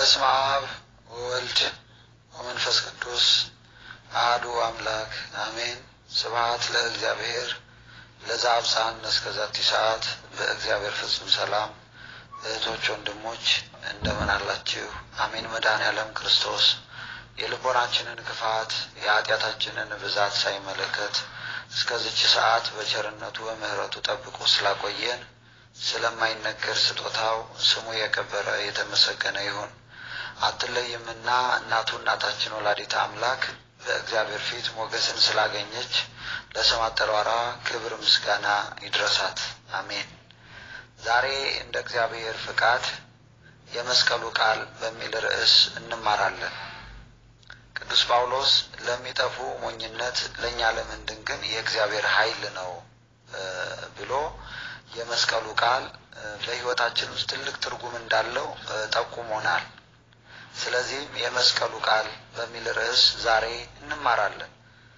በስመ አብ ወወልድ ወመንፈስ ቅዱስ አሐዱ አምላክ አሜን። ስብሐት ለእግዚአብሔር ለዘአብጽሐነ እስከ ዛቲ ሰዓት። በእግዚአብሔር ፍጹም ሰላም እህቶች፣ ወንድሞች እንደምን አላችሁ? አሜን። መድኃኔዓለም ክርስቶስ የልቦናችንን ክፋት የኃጢአታችንን ብዛት ሳይመለከት እስከዚች ሰዓት በቸርነቱ በምሕረቱ ጠብቆ ስላቆየን ስለማይነገር ስጦታው ስሙ የከበረ የተመሰገነ ይሁን። አትለይምና እናቱ እናታችን ወላዲተ አምላክ በእግዚአብሔር ፊት ሞገስን ስላገኘች ለስም አጠራሯ ክብር ምስጋና ይድረሳት። አሜን። ዛሬ እንደ እግዚአብሔር ፍቃድ የመስቀሉ ቃል በሚል ርዕስ እንማራለን። ቅዱስ ጳውሎስ ለሚጠፉ ሞኝነት ለእኛ ለምንድን ግን የእግዚአብሔር ኃይል ነው ብሎ የመስቀሉ ቃል በሕይወታችን ውስጥ ትልቅ ትርጉም እንዳለው ጠቁሞናል። ስለዚህም የመስቀሉ ቃል በሚል ርዕስ ዛሬ እንማራለን።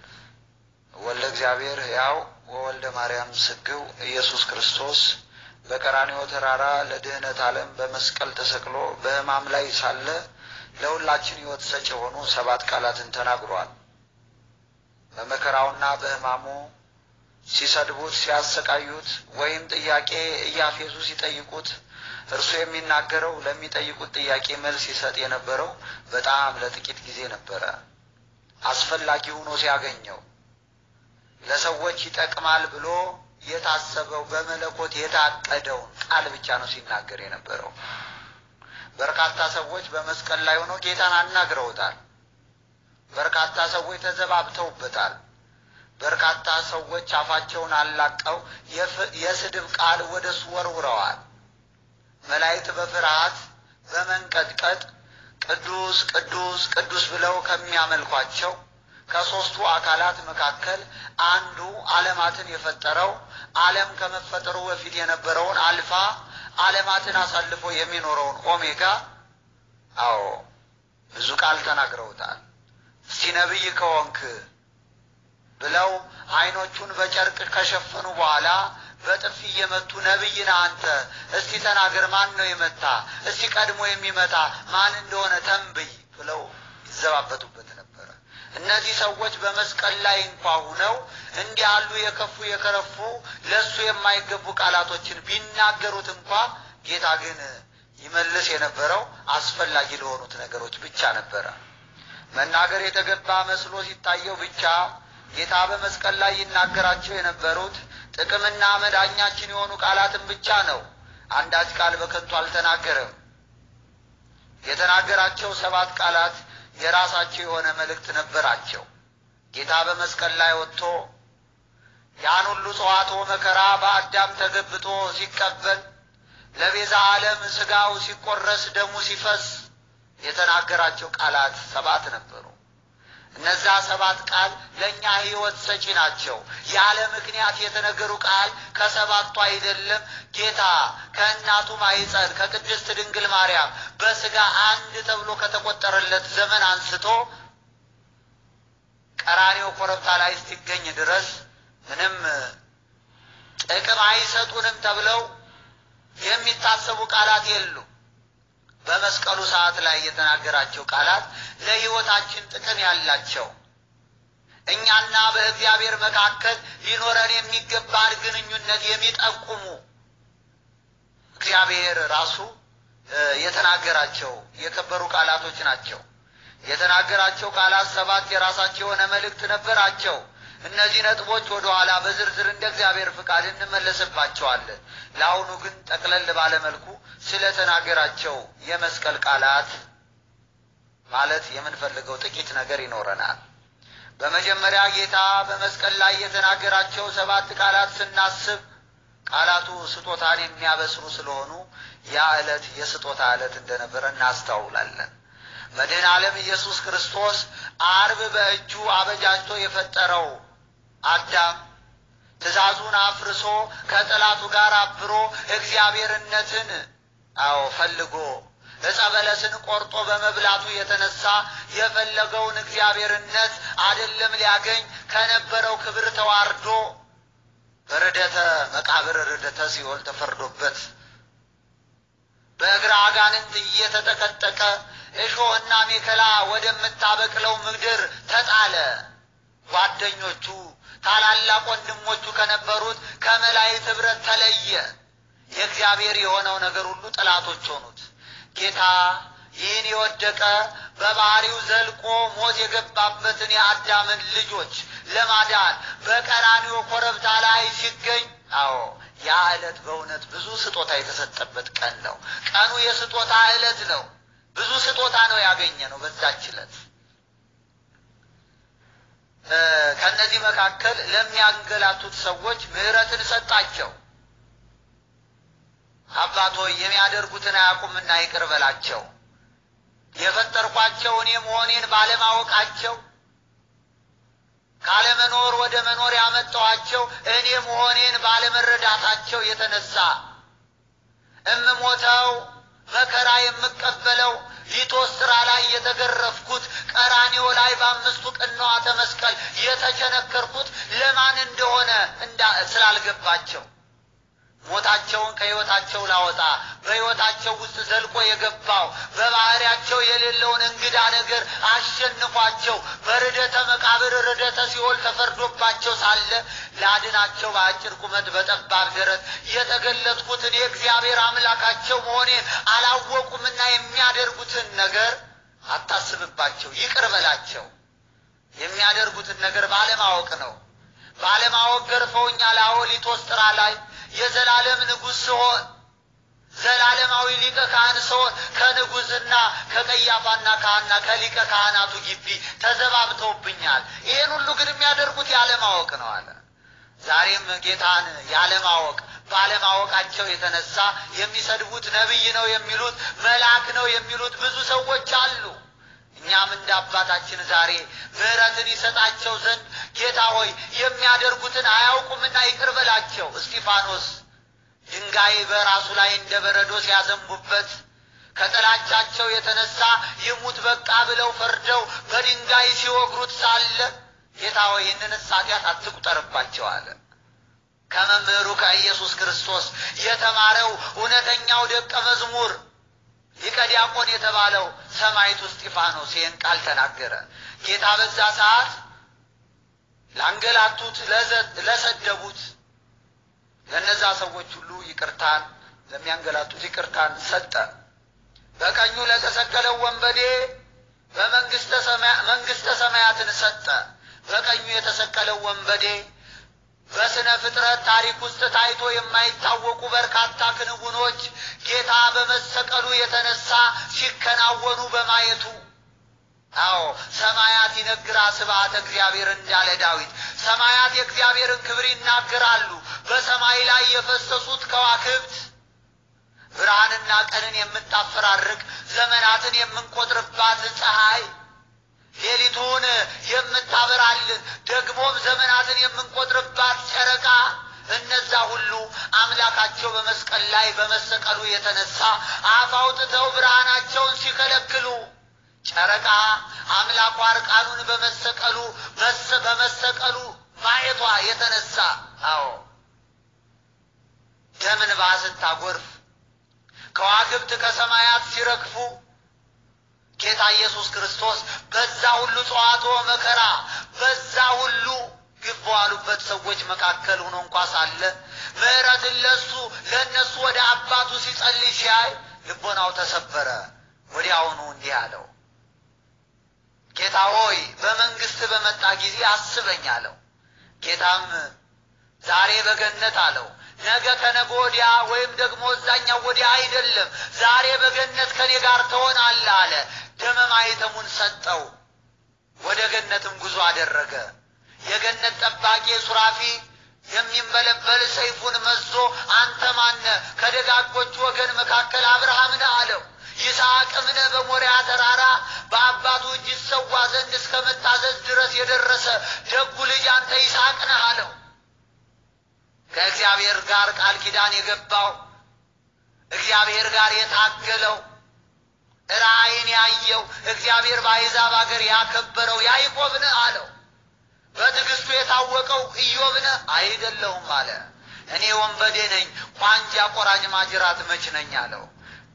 ወልደ እግዚአብሔር ሕያው ወወልደ ማርያም ስግው ኢየሱስ ክርስቶስ በቀራንዮ ተራራ ለድኅነት ዓለም በመስቀል ተሰቅሎ በሕማም ላይ ሳለ ለሁላችን ሕይወት ሰጭ የሆኑ ሰባት ቃላትን ተናግሯል። በመከራውና በሕማሙ ሲሰድቡት፣ ሲያሰቃዩት ወይም ጥያቄ እያፌዙ ሲጠይቁት እርሱ የሚናገረው ለሚጠይቁት ጥያቄ መልስ ይሰጥ የነበረው በጣም ለጥቂት ጊዜ ነበረ። አስፈላጊ ሆኖ ሲያገኘው ለሰዎች ይጠቅማል ብሎ የታሰበው በመለኮት የታቀደውን ቃል ብቻ ነው ሲናገር የነበረው። በርካታ ሰዎች በመስቀል ላይ ሆነው ጌታን አናግረውታል። በርካታ ሰዎች ተዘባብተውበታል። በርካታ ሰዎች አፋቸውን አላቀው የስድብ ቃል ወደ እሱ ወርውረዋል። መላእክት በፍርሃት በመንቀጥቀጥ ቅዱስ ቅዱስ ቅዱስ ብለው ከሚያመልኳቸው ከሦስቱ አካላት መካከል አንዱ ዓለማትን የፈጠረው ዓለም ከመፈጠሩ በፊት የነበረውን አልፋ ዓለማትን አሳልፎ የሚኖረውን ኦሜጋ፣ አዎ ብዙ ቃል ተናግረውታል። እስቲ ነቢይ ከሆንክ ብለው ዓይኖቹን በጨርቅ ከሸፈኑ በኋላ በጥፊ እየመቱ ነቢይ ነህ አንተ፣ እስቲ ተናገር፣ ማን ነው የመታ? እስቲ ቀድሞ የሚመጣ ማን እንደሆነ ተንብይ ብለው ይዘባበቱበት ነበረ። እነዚህ ሰዎች በመስቀል ላይ እንኳ ሁነው እንዲህ ያሉ የከፉ የከረፉ ለእሱ የማይገቡ ቃላቶችን ቢናገሩት እንኳ ጌታ ግን ይመልስ የነበረው አስፈላጊ ለሆኑት ነገሮች ብቻ ነበረ። መናገር የተገባ መስሎ ሲታየው ብቻ ጌታ በመስቀል ላይ ይናገራቸው የነበሩት ጥቅምና መዳኛችን የሆኑ ቃላትን ብቻ ነው። አንዳች ቃል በከንቱ አልተናገረም። የተናገራቸው ሰባት ቃላት የራሳቸው የሆነ መልእክት ነበራቸው። ጌታ በመስቀል ላይ ወጥቶ ያን ሁሉ ጽዋቶ መከራ በአዳም ተገብቶ ሲቀበል ለቤዛ ዓለም ሥጋው ሲቆረስ ደሙ ሲፈስ የተናገራቸው ቃላት ሰባት ነበሩ። እነዛ ሰባት ቃል ለእኛ ሕይወት ሰጪ ናቸው። ያለ ምክንያት የተነገሩ ቃል ከሰባቱ አይደለም። ጌታ ከእናቱ ማኅፀን ከቅድስት ድንግል ማርያም በሥጋ አንድ ተብሎ ከተቆጠረለት ዘመን አንስቶ ቀራኔው ኮረብታ ላይ እስኪገኝ ድረስ ምንም ጥቅም አይሰጡንም ተብለው የሚታሰቡ ቃላት የሉም። በመስቀሉ ሰዓት ላይ የተናገራቸው ቃላት ለሕይወታችን ጥቅም ያላቸው እኛና በእግዚአብሔር መካከል ሊኖረን የሚገባን ግንኙነት የሚጠቁሙ እግዚአብሔር ራሱ የተናገራቸው የከበሩ ቃላቶች ናቸው። የተናገራቸው ቃላት ሰባት የራሳቸው የሆነ መልእክት ነበራቸው። እነዚህ ነጥቦች ወደ ኋላ በዝርዝር እንደ እግዚአብሔር ፍቃድ እንመለስባቸዋለን። ለአሁኑ ግን ጠቅለል ባለመልኩ ስለተናገራቸው የመስቀል ቃላት ማለት የምንፈልገው ጥቂት ነገር ይኖረናል። በመጀመሪያ ጌታ በመስቀል ላይ የተናገራቸው ሰባት ቃላት ስናስብ ቃላቱ ስጦታን የሚያበስሩ ስለሆኑ ያ ዕለት የስጦታ ዕለት እንደነበረ እናስታውላለን። መድኃኔ ዓለም ኢየሱስ ክርስቶስ አርብ በእጁ አበጃጅቶ የፈጠረው አዳም ትእዛዙን አፍርሶ ከጠላቱ ጋር አብሮ እግዚአብሔርነትን አዎ ፈልጎ ዕፀ በለስን ቆርጦ በመብላቱ የተነሳ የፈለገውን እግዚአብሔርነት አይደለም ሊያገኝ ከነበረው ክብር ተዋርዶ በርደተ መቃብር ርደተ ሲኦል ተፈርዶበት በእግረ አጋንንት እየተጠቀጠቀ እሾህና ሜከላ ወደምታበቅለው ምድር ተጣለ። ጓደኞቹ ታላላቅ ወንድሞቹ ከነበሩት ከመላእክት ኅብረት ተለየ። የእግዚአብሔር የሆነው ነገር ሁሉ ጠላቶች ሆኑት። ጌታ ይህን የወደቀ በባህሪው ዘልቆ ሞት የገባበትን የአዳምን ልጆች ለማዳን በቀራንዮ ኮረብታ ላይ ሲገኝ፣ አዎ ያ ዕለት በእውነት ብዙ ስጦታ የተሰጠበት ቀን ነው። ቀኑ የስጦታ ዕለት ነው። ብዙ ስጦታ ነው ያገኘ ነው በዛች ዕለት። ከእነዚህ መካከል ለሚያንገላቱት ሰዎች ምሕረትን ሰጣቸው። አባት ሆይ የሚያደርጉትን አያውቁምና ይቅር በላቸው። የፈጠርኳቸው እኔ መሆኔን ባለማወቃቸው ካለመኖር ወደ መኖር ያመጣኋቸው እኔ መሆኔን ባለመረዳታቸው የተነሳ እምሞተው መከራ የምቀበለው ሊቶስጥራ ላይ የተገረፍኩት ቀራኒዮ ላይ በአምስቱ ቅንዋተ መስቀል የተቸነከርኩት ለማን እንደሆነ እንዳ ስላልገባቸው ሞታቸውን ከሕይወታቸው ላወጣ በሕይወታቸው ውስጥ ዘልቆ የገባው በባህሪያቸው የሌለውን እንግዳ ነገር አሸንፏቸው በርደተ መቃብር ርደተ ሲኦል ተፈርዶባቸው ሳለ ላድናቸው በአጭር ቁመት በጠባብ ደረት የተገለጥኩት እኔ እግዚአብሔር አምላካቸው መሆኔን አላወቁምና የሚያደርጉትን ነገር አታስብባቸው፣ ይቅር በላቸው። የሚያደርጉትን ነገር ባለማወቅ ነው። ባለማወቅ ገርፈውኛል። አዎ ሊቶስጥራ ላይ የዘላለም ንጉሥ ስሆን ዘላለማዊ ሊቀ ካህን ስሆን ከንጉሥና ከቀያፋና ካህና ከሊቀ ካህናቱ ግቢ ተዘባብተውብኛል። ይህን ሁሉ ግን የሚያደርጉት ያለማወቅ ነው አለ። ዛሬም ጌታን ያለማወቅ ባለማወቃቸው የተነሳ የሚሰድቡት ነቢይ ነው የሚሉት መልአክ ነው የሚሉት ብዙ ሰዎች አሉ። እኛም እንደ አባታችን ዛሬ ምሕረትን ይሰጣቸው ዘንድ ጌታ ሆይ የሚያደርጉትን አያውቁምና ይቅር በላቸው። እስጢፋኖስ ድንጋይ በራሱ ላይ እንደ በረዶ ሲያዘንቡበት ከጥላቻቸው የተነሳ ይሙት በቃ ብለው ፈርደው በድንጋይ ሲወግሩት ሳለ ጌታ ሆይ ይህንን ኃጢአት አትቁጠርባቸው አለ። ከመምህሩ ከኢየሱስ ክርስቶስ የተማረው እውነተኛው ደቀ መዝሙር ሊቀ ዲያቆን የተባለው ሰማዕቱ እስጢፋኖስ ይህን ቃል ተናገረ። ጌታ በዛ ሰዓት ላንገላቱት፣ ለሰደቡት ለእነዛ ሰዎች ሁሉ ይቅርታን ለሚያንገላቱት ይቅርታን ሰጠ። በቀኙ ለተሰቀለው ወንበዴ በመንግስተ ሰማያትን ሰጠ። በቀኙ የተሰቀለው ወንበዴ በስነ ፍጥረት ታሪክ ውስጥ ታይቶ የማይታወቁ በርካታ ክንውኖች ጌታ በመሰቀሉ የተነሳ ሲከናወኑ በማየቱ አዎ ሰማያት ይነግራ ስብሐተ እግዚአብሔር እንዳለ ዳዊት ሰማያት የእግዚአብሔርን ክብር ይናገራሉ። በሰማይ ላይ የፈሰሱት ከዋክብት ብርሃንና ቀንን የምታፈራርቅ ዘመናትን የምንቆጥርባት ፀሐይ ሌሊቱን የምታበራልን ደግሞም ዘመናትን የምንቆጥርባት ጨረቃ እነዛ ሁሉ አምላካቸው በመስቀል ላይ በመሰቀሉ የተነሳ አፍ አውጥተው ብርሃናቸውን ሲከለክሉ ጨረቃ አምላኳ እርቃኑን በመሰቀሉ በመሰቀሉ ማየቷ የተነሳ አዎ ደምን ስታጎርፍ ከዋክብት ከሰማያት ሲረግፉ ጌታ ኢየሱስ ክርስቶስ በዛ ሁሉ ጸዋቶ መከራ በዛ ሁሉ ግፍ በዋሉበት ሰዎች መካከል ሆኖ እንኳ ሳለ ምሕረትን ለሱ ለእነሱ ወደ አባቱ ሲጸልይ ሲያይ ልቦናው ተሰበረ። ወዲያውኑ እንዲህ አለው፣ ጌታ ሆይ በመንግስት በመጣ ጊዜ አስበኝ አለው። ጌታም ዛሬ በገነት አለው ነገ ከነገ ወዲያ ወይም ደግሞ እዛኛው ወዲያ አይደለም፣ ዛሬ በገነት ከኔ ጋር ትሆናለህ አለ። ደመ ማኅተሙን ሰጠው። ወደ ገነትም ጉዞ አደረገ። የገነት ጠባቂ ሱራፊ የሚንበለበል ሰይፉን መዞ አንተ ማነ? ከደጋጎቹ ወገን መካከል አብርሃም ነህ አለው። ይስሐቅም ነህ በሞሪያ ተራራ በአባቱ እጅ ይሰዋ ዘንድ እስከ መታዘዝ ድረስ የደረሰ ደጉ ልጅ አንተ ይስሐቅ ነህ አለው። ከእግዚአብሔር ጋር ቃል ኪዳን የገባው እግዚአብሔር ጋር የታገለው ራእይን ያየው እግዚአብሔር በአሕዛብ አገር ያከበረው ያዕቆብ ነህ አለው። በትዕግስቱ የታወቀው ኢዮብ ነህ አይደለሁም አለ። እኔ ወንበዴ ነኝ፣ ቋንጃ ቆራጭ ማጅራት መች ነኝ አለው።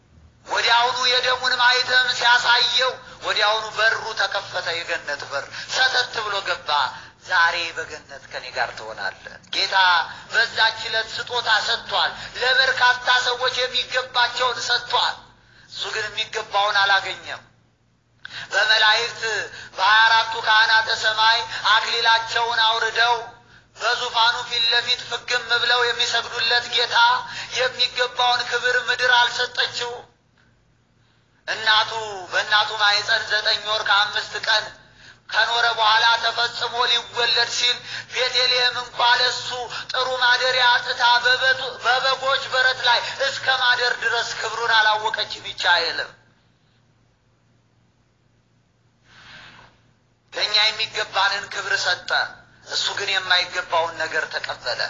ወዲያውኑ የደሙን ማኅተም ሲያሳየው ወዲያውኑ በሩ ተከፈተ። የገነት በር ሰተት ብሎ ገባ። ዛሬ በገነት ከኔ ጋር ትሆናለህ። ጌታ በዛች ዕለት ስጦታ ሰጥቷል። ለበርካታ ሰዎች የሚገባቸውን ሰጥቷል። እሱ ግን የሚገባውን አላገኘም። በመላእክት በሀያ አራቱ ካህናተ ሰማይ አክሊላቸውን አውርደው በዙፋኑ ፊት ለፊት ፍግም ብለው የሚሰግዱለት ጌታ የሚገባውን ክብር ምድር አልሰጠችው። እናቱ በእናቱ ማኅፀን ዘጠኝ ወር ከአምስት ቀን ከኖረ በኋላ ተፈጽሞ ሊወለድ ሲል ቤተልሔም እንኳ ለሱ ጥሩ ማደሪያ አጥታ በበጎች በረት ላይ እስከ ማደር ድረስ ክብሩን አላወቀችም። ይቻ አይልም ለእኛ የሚገባንን ክብር ሰጠ። እሱ ግን የማይገባውን ነገር ተቀበለ።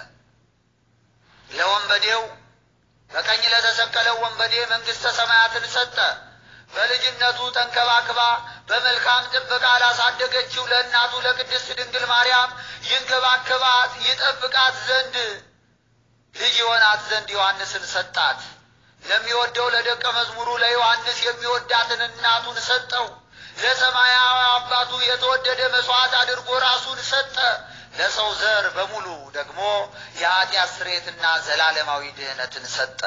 ለወንበዴው በቀኝ ለተሰቀለው ወንበዴ መንግሥተ ሰማያትን ሰጠ። በልጅነቱ ተንከባክባ በመልካም ጥበቃ ላሳደገችው ለእናቱ ለቅድስት ድንግል ማርያም ይንከባከባት ይጠብቃት ዘንድ ልጅ ይሆናት ዘንድ ዮሐንስን ሰጣት። ለሚወደው ለደቀ መዝሙሩ ለዮሐንስ የሚወዳትን እናቱን ሰጠው። ለሰማያዊ አባቱ የተወደደ መሥዋዕት አድርጎ ራሱን ሰጠ። ለሰው ዘር በሙሉ ደግሞ የኃጢአት ስርየትና ዘላለማዊ ድህነትን ሰጠ።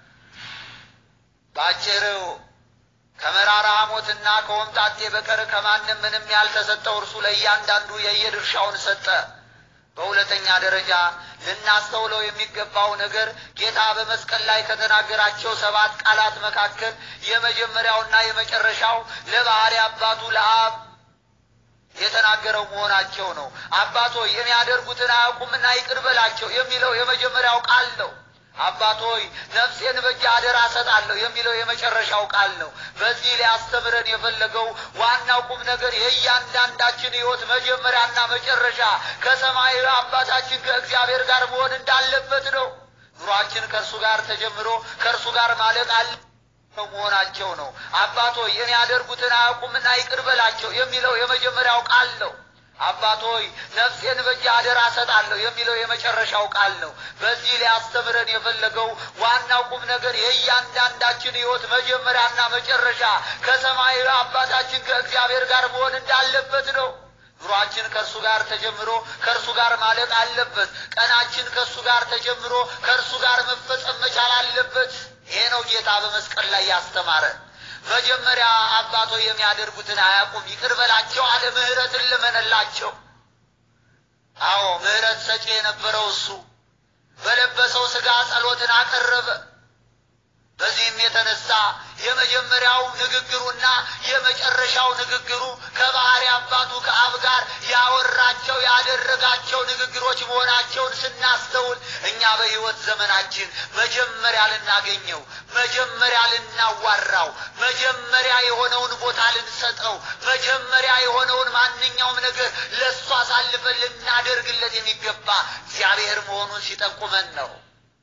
በአጭሩ ከመራራ ሐሞትና ከወምጣጤ በቀር ከማንም ምንም ያልተሰጠው እርሱ ለእያንዳንዱ የየድርሻውን ሰጠ። በሁለተኛ ደረጃ ልናስተውለው የሚገባው ነገር ጌታ በመስቀል ላይ ከተናገራቸው ሰባት ቃላት መካከል የመጀመሪያውና የመጨረሻው ለባሕሪ አባቱ ለአብ የተናገረው መሆናቸው ነው። አባት ሆይ የሚያደርጉትን አያውቁምና ይቅር በላቸው የሚለው የመጀመሪያው ቃል ነው። አባት ሆይ ነፍሴን በእጅ አደራ እሰጣለሁ የሚለው የመጨረሻው ቃል ነው። በዚህ ሊያስተምረን የፈለገው ዋናው ቁም ነገር የእያንዳንዳችን ሕይወት መጀመሪያና መጨረሻ ከሰማያዊ አባታችን ከእግዚአብሔር ጋር መሆን እንዳለበት ነው። ኑሯችን ከእርሱ ጋር ተጀምሮ ከእርሱ ጋር ማለቅ አለ መሆናቸው ነው። አባት ሆይ የሚያደርጉትን አያውቁምና ይቅር በላቸው የሚለው የመጀመሪያው ቃል ነው። አባት ሆይ ነፍሴን በእጅ አደራ እሰጣለሁ የሚለው የመጨረሻው ቃል ነው። በዚህ ሊያስተምረን የፈለገው ዋናው ቁም ነገር የእያንዳንዳችን ሕይወት መጀመሪያና መጨረሻ ከሰማያዊ አባታችን ከእግዚአብሔር ጋር መሆን እንዳለበት ነው። ኑሯችን ከእርሱ ጋር ተጀምሮ ከእርሱ ጋር ማለቅ አለበት። ቀናችን ከእሱ ጋር ተጀምሮ ከእርሱ ጋር መፈጸም መቻል አለበት። ይሄ ነው ጌታ በመስቀል ላይ ያስተማረን። መጀመሪያ አባቶ የሚያደርጉትን አያውቁም ይቅር በላቸው አለ። ምሕረትን ልመነላቸው። አዎ ምሕረት ሰጪ የነበረው እሱ በለበሰው ሥጋ ጸሎትን አቀረበ። በዚህም የተነሳ የመጀመሪያው ንግግሩና የመጨረሻው ንግግሩ ከባሕሪ አባቱ ከአብ ጋር ያወራቸው ያደረጋቸው ንግግሮች መሆናቸውን ስናስተውል እኛ በሕይወት ዘመናችን መጀመሪያ ልናገኘው፣ መጀመሪያ ልናዋራው፣ መጀመሪያ የሆነውን ቦታ ልንሰጠው፣ መጀመሪያ የሆነውን ማንኛውም ነገር ለእሱ አሳልፈን ልናደርግለት የሚገባ እግዚአብሔር መሆኑን ሲጠቁመን ነው።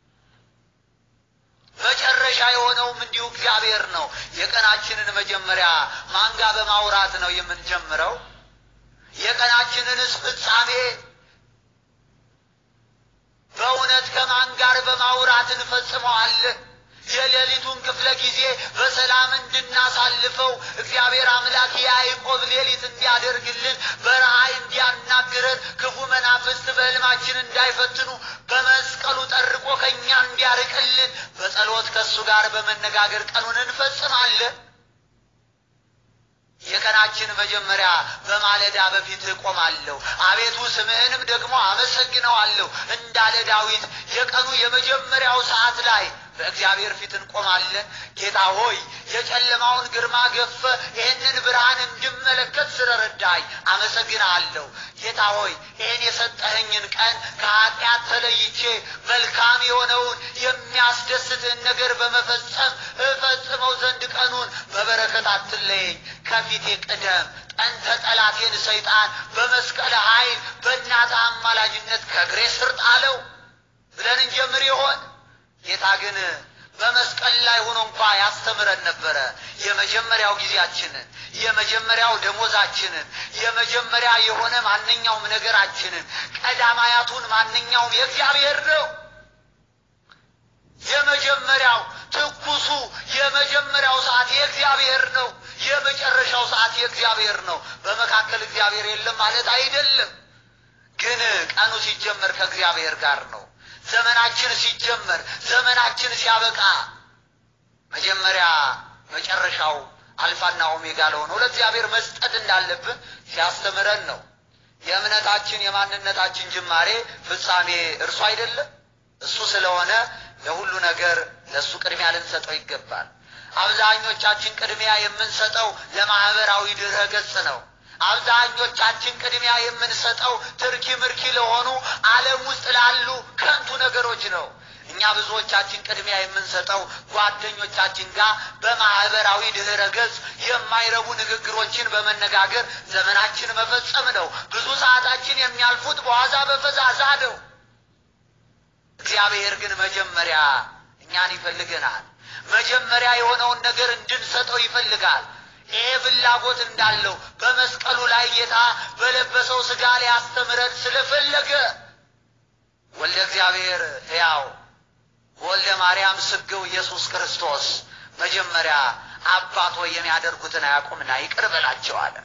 መጨረሻ የሆነውም እንዲሁ እግዚአብሔር ነው። የቀናችንን መጀመሪያ ማን ጋር በማውራት ነው የምንጀምረው? የቀናችንንስ ፍጻሜ በእውነት ከማን ጋር በማውራት እንፈጽመዋለን? የሌሊቱን ክፍለ ጊዜ በሰላም እንድናሳልፈው እግዚአብሔር አምላክ የያዕቆብ ሌሊት እንዲያደርግልን በረሃይ እንዲያናግረን ክፉ መናፍስት በሕልማችን እንዳይፈትኑ በመስቀሉ ጠርቆ ከእኛ እንዲያርቅልን በጸሎት ከእሱ ጋር በመነጋገር ቀኑን እንፈጽማለን። የቀናችን መጀመሪያ በማለዳ በፊትህ እቆማለሁ፣ አቤቱ ስምህንም ደግሞ አመሰግነዋለሁ እንዳለ ዳዊት የቀኑ የመጀመሪያው ሰዓት ላይ በእግዚአብሔር ፊት እንቆማለን። ጌታ ሆይ የጨለማውን ግርማ ገፈ ይህንን ብርሃን እንድመለከት ስለረዳኝ አመሰግናለሁ። ጌታ ሆይ ይህን የሰጠኸኝን ቀን ከኃጢአት ተለይቼ መልካም የሆነውን የሚያስደስትህን ነገር በመፈጸም እፈጽመው ዘንድ ቀኑን በበረከት አትለየኝ፣ ከፊቴ ቅደም። ጠንተ ጠላቴን ሰይጣን በመስቀል ኃይል በእናትህ አማላጅነት ከእግሬ ስር ጣለው ብለን እንጀምር ይሆን? ጌታ ግን በመስቀል ላይ ሆኖ እንኳ ያስተምረን ነበረ። የመጀመሪያው ጊዜያችንን፣ የመጀመሪያው ደሞዛችንን፣ የመጀመሪያ የሆነ ማንኛውም ነገራችንን ቀዳማያቱን ማንኛውም የእግዚአብሔር ነው። የመጀመሪያው ትኩሱ የመጀመሪያው ሰዓት የእግዚአብሔር ነው። የመጨረሻው ሰዓት የእግዚአብሔር ነው። በመካከል እግዚአብሔር የለም ማለት አይደለም። ግን ቀኑ ሲጀመር ከእግዚአብሔር ጋር ነው። ዘመናችን ሲጀመር፣ ዘመናችን ሲያበቃ መጀመሪያ መጨረሻው አልፋና ኦሜጋ ለሆነው ለእግዚአብሔር መስጠት እንዳለብን ሲያስተምረን ነው። የእምነታችን የማንነታችን ጅማሬ ፍጻሜ እርሱ አይደለም። እሱ ስለሆነ ለሁሉ ነገር ለእሱ ቅድሚያ ልንሰጠው ይገባል። አብዛኞቻችን ቅድሚያ የምንሰጠው ለማህበራዊ ድረ ገጽ ነው። አብዛኞቻችን ቅድሚያ የምንሰጠው ትርኪ ምርኪ ለሆኑ ዓለም ውስጥ ላሉ ከንቱ ነገሮች ነው። እኛ ብዙዎቻችን ቅድሚያ የምንሰጠው ጓደኞቻችን ጋር በማህበራዊ ድህረ ገጽ የማይረቡ ንግግሮችን በመነጋገር ዘመናችን መፈጸም ነው። ብዙ ሰዓታችን የሚያልፉት በዋዛ በፈዛዛ ነው። እግዚአብሔር ግን መጀመሪያ እኛን ይፈልገናል። መጀመሪያ የሆነውን ነገር እንድንሰጠው ይፈልጋል። ይሄ ፍላጎት እንዳለው በመስቀሉ ላይ ጌታ በለበሰው ሥጋ ሊያስተምረን ስለፈለገ ወልደ እግዚአብሔር ሕያው ወልደ ማርያም ስግው ኢየሱስ ክርስቶስ መጀመሪያ አባት ሆይ የሚያደርጉትን አያውቁምና ይቅር በላቸው አለ።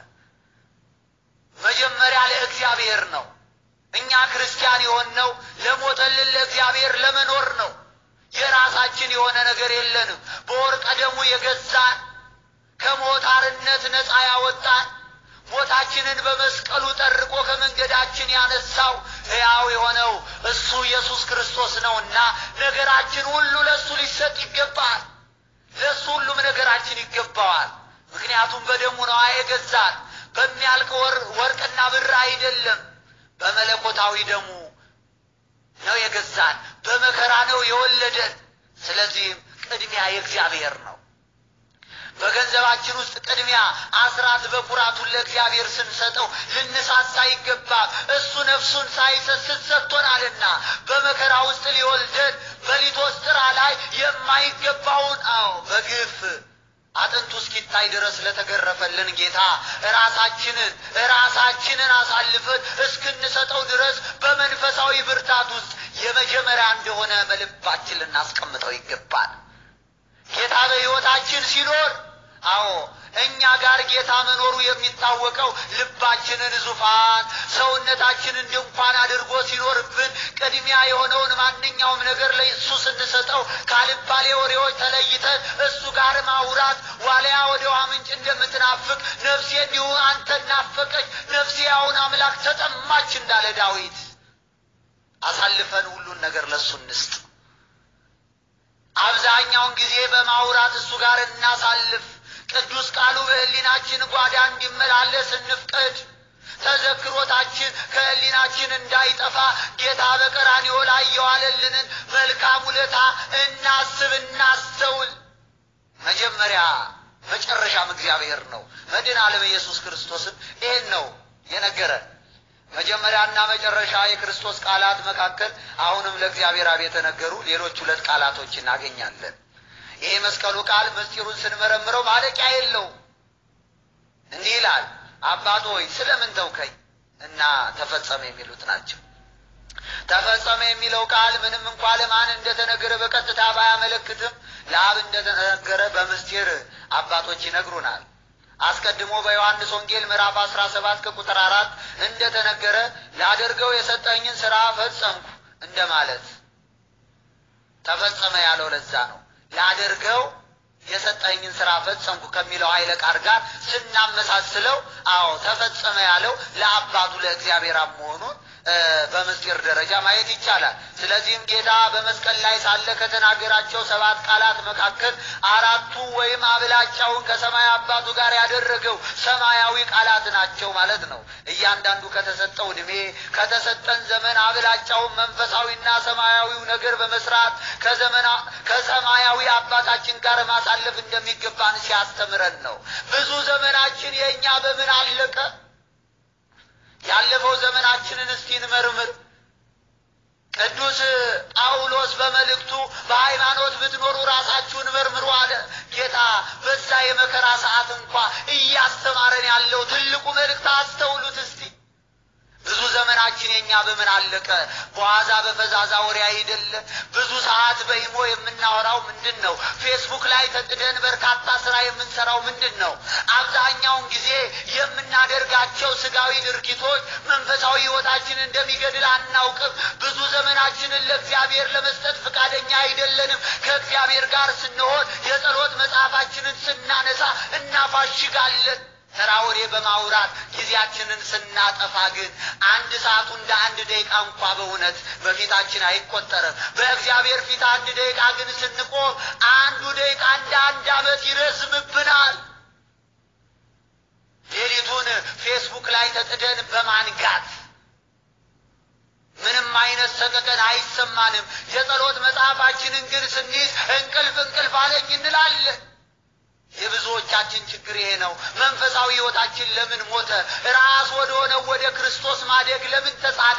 መጀመሪያ ለእግዚአብሔር ነው። እኛ ክርስቲያን የሆንነው ለሞተልን ለእግዚአብሔር ለመኖር ነው። የራሳችን የሆነ ነገር የለንም። በወርቀ ደሙ የገዛን ከሞት አርነት ነፃ ያወጣን ሞታችንን በመስቀሉ ጠርቆ ከመንገዳችን ያነሳው ሕያው የሆነው እሱ ኢየሱስ ክርስቶስ ነውና ነገራችን ሁሉ ለእሱ ሊሰጥ ይገባል። ለእሱ ሁሉም ነገራችን ይገባዋል። ምክንያቱም በደሙ ነዋ የገዛን። በሚያልቅ ወርቅና ብር አይደለም፣ በመለኮታዊ ደሙ ነው የገዛን። በመከራ ነው የወለደን። ስለዚህም ቅድሚያ የእግዚአብሔር ነው። በገንዘባችን ውስጥ ቅድሚያ አስራት በኩራቱን ለእግዚአብሔር ስንሰጠው ልንሳሳ ይገባል። እሱ ነፍሱን ሳይሰስት ሰጥቶናልና በመከራ ውስጥ ሊወልደን በሊቶስጥራ ላይ የማይገባውን አዎ በግፍ አጥንቱ እስኪታይ ድረስ ለተገረፈልን ጌታ ራሳችንን ራሳችንን አሳልፈን እስክንሰጠው ድረስ በመንፈሳዊ ብርታት ውስጥ የመጀመሪያ እንደሆነ በልባችን ልናስቀምጠው ይገባል። ጌታ በሕይወታችን ሲኖር አዎ እኛ ጋር ጌታ መኖሩ የሚታወቀው ልባችንን ዙፋን ሰውነታችንን ድንኳን አድርጎ ሲኖርብን ቅድሚያ የሆነውን ማንኛውም ነገር ለእሱ ስንሰጠው ካልባሌ ወሬዎች ተለይተን እሱ ጋር ማውራት ዋልያ ወደ ውሃ ምንጭ እንደምትናፍቅ ነፍሴ እንዲሁ አንተ ናፈቀች፣ ነፍሴ ያውን አምላክ ተጠማች እንዳለ ዳዊት አሳልፈን ሁሉን ነገር ለእሱ እንስጥ። አብዛኛውን ጊዜ በማውራት እሱ ጋር እናሳልፍ። ቅዱስ ቃሉ በሕሊናችን ጓዳ እንዲመላለስ እንፍቀድ። ተዘክሮታችን ከሕሊናችን እንዳይጠፋ ጌታ በቀራንዮ ላይ የዋለልንን መልካም ውለታ እናስብ፣ እናስተውል። መጀመሪያ መጨረሻም እግዚአብሔር ነው። መድኃኔ ዓለም ኢየሱስ ክርስቶስም ይሄን ነው የነገረን። መጀመሪያና መጨረሻ የክርስቶስ ቃላት መካከል አሁንም ለእግዚአብሔር አብ የተነገሩ ሌሎች ሁለት ቃላቶች እናገኛለን። ይሄ መስቀሉ ቃል ምስጢሩን ስንመረምረው ማለቂያ የለው። እንዲህ ይላል፣ አባት ሆይ ስለምን ተውከኝ እና ተፈጸመ የሚሉት ናቸው። ተፈጸመ የሚለው ቃል ምንም እንኳ ለማን እንደተነገረ በቀጥታ ባያመለክትም ለአብ እንደተነገረ በምስጢር አባቶች ይነግሩናል። አስቀድሞ በዮሐንስ ወንጌል ምዕራፍ አስራ ሰባት ከቁጥር አራት እንደተነገረ ላደርገው የሰጠኝን ሥራ ፈጸምኩ እንደማለት ተፈጸመ ያለው ለዛ ነው። ላደርገው የሰጠኝን ሥራ ፈጸምኩ ከሚለው ኃይለ ቃል ጋር ስናመሳስለው፣ አዎ ተፈጸመ ያለው ለአባቱ ለእግዚአብሔር አብ መሆኑን በምስጢር ደረጃ ማየት ይቻላል። ስለዚህም ጌታ በመስቀል ላይ ሳለ ከተናገራቸው ሰባት ቃላት መካከል አራቱ ወይም አብላጫውን ከሰማይ አባቱ ጋር ያደረገው ሰማያዊ ቃላት ናቸው ማለት ነው። እያንዳንዱ ከተሰጠው ዕድሜ ከተሰጠን ዘመን አብላጫውን መንፈሳዊና ሰማያዊው ነገር በመስራት ከሰማያዊ አባታችን ጋር ማሳለፍ እንደሚገባን ሲያስተምረን ነው። ብዙ ዘመናችን የእኛ በምን አለቀ? ያለፈው ዘመናችንን እስቲ እንመርምር። ቅዱስ ጳውሎስ በመልእክቱ በሃይማኖት ብትኖሩ ራሳችሁን መርምሩ አለ። ጌታ በዛ የመከራ ሰዓት እንኳ እያስተማረን ያለው ትልቁ መልእክት አስተውሉት እስቲ። ብዙ ዘመናችን ጊዜያችን የኛ በምን አለቀ? በዋዛ በፈዛዛ ወሬ አይደለ? ብዙ ሰዓት በኢሞ የምናወራው ምንድን ነው? ፌስቡክ ላይ ተጥደን በርካታ ስራ የምንሰራው ምንድን ነው? አብዛኛውን ጊዜ የምናደርጋቸው ስጋዊ ድርጊቶች መንፈሳዊ ሕይወታችንን እንደሚገድል አናውቅም። ብዙ ዘመናችንን ለእግዚአብሔር ለመስጠት ፈቃደኛ አይደለንም። ከእግዚአብሔር ጋር ስንሆን የጸሎት መጽሐፋችንን ስናነሳ እናፋሽጋለን። ተራ ወሬ በማውራት ጊዜያችንን ስናጠፋ ግን አንድ ሰዓቱ እንደ አንድ ደቂቃ እንኳ በእውነት በፊታችን አይቆጠርም። በእግዚአብሔር ፊት አንድ ደቂቃ ግን ስንቆም አንዱ ደቂቃ እንደ አንድ ዓመት ይረዝምብናል። ሌሊቱን ፌስቡክ ላይ ተጥደን በማንጋት ምንም አይነት ሰቀቀን አይሰማንም። የጸሎት መጽሐፋችንን ግን ስንይዝ እንቅልፍ እንቅልፍ አለኝ እንላለን። የብዙዎቻችን ችግር ይሄ ነው። መንፈሳዊ ሕይወታችን ለምን ሞተ? ራስ ወደ ሆነው ወደ ክርስቶስ ማደግ ለምን ተሳነ?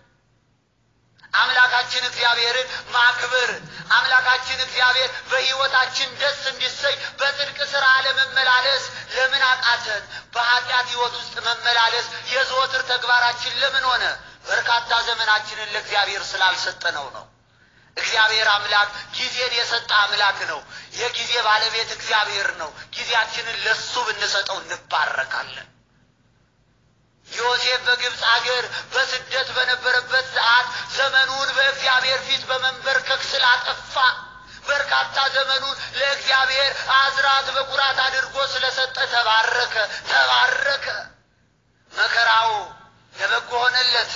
አምላካችን እግዚአብሔርን ማክበር አምላካችን እግዚአብሔር በሕይወታችን ደስ እንዲሰኝ በጽድቅ ሥራ ለመመላለስ ለምን አቃተን? በኃጢአት ሕይወት ውስጥ መመላለስ የዘወትር ተግባራችን ለምን ሆነ? በርካታ ዘመናችንን ለእግዚአብሔር ስላልሰጠነው ነው። እግዚአብሔር አምላክ ጊዜን የሰጠ አምላክ ነው። የጊዜ ባለቤት እግዚአብሔር ነው። ጊዜያችንን ለሱ ብንሰጠው እንባረካለን። ዮሴፍ በግብፅ አገር በስደት በነበረበት ሰዓት ዘመኑን በእግዚአብሔር ፊት በመንበርከክ ስላጠፋ በርካታ ዘመኑን ለእግዚአብሔር አዝራት በኩራት አድርጎ ስለሰጠ ተባረከ፣ ተባረከ። መከራው ለበጎ ሆነለት።